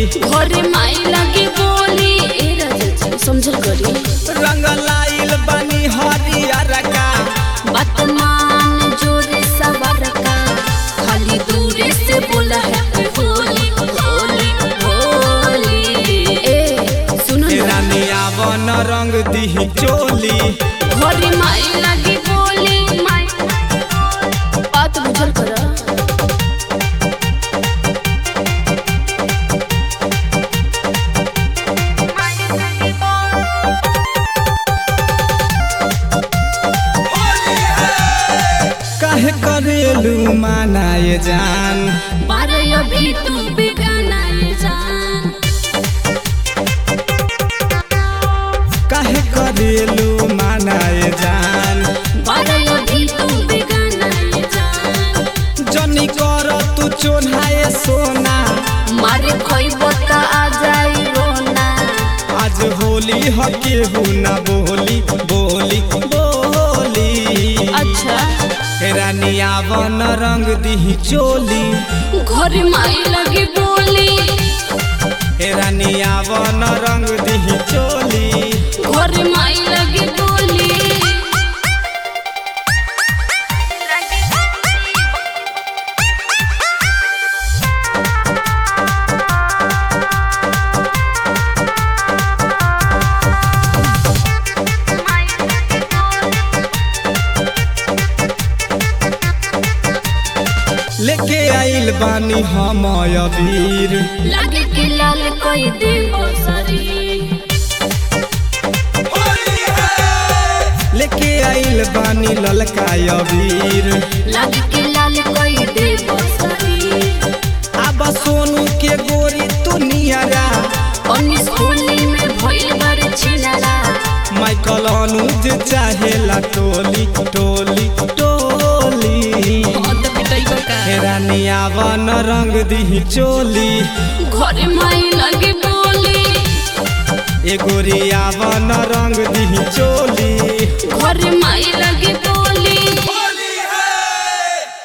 घरे माई लगे बोली ए राजा समझल करी रंग लाइल बनी हरियर का बतमान जोरे सवर का खाली दूरे से बोला है होली होली होली ए सुनो ना रानी आवन रंग दी चोली घरे माई लगे बोली माई बात बुझल कर काहे करेलू मानाए जान बारे अभी तू बेगाना ये जान काहे करेलू मानाए जान बारे अभी तू बेगाना ये जान जनी कर तू चोन्हाए सोना मारे खोइबो त आ जाई रोना आज होली हके ना बोली बोली बोली अच्छा रानी आवन रंग दी चोली घर माई लगे बोली रानी आवन रंग दी चोली घर माई लगे बोली लेके आइल बानी हम अबीर लगे के लाल कोई देव शरीर लेके आइल बानी ललका अबीर लगे के लाल कोई देव शरीर अब सोनू के गोरी तू नियरा उन्नीस होली में भइल बार छिनारा माइकल अनुज चाहेला टोली टोली टोली मत पिटाइबो का रानी आवन रंग दी चोली घर माई लगे बोली ए गोरी आवन रंग दी चोली घर माई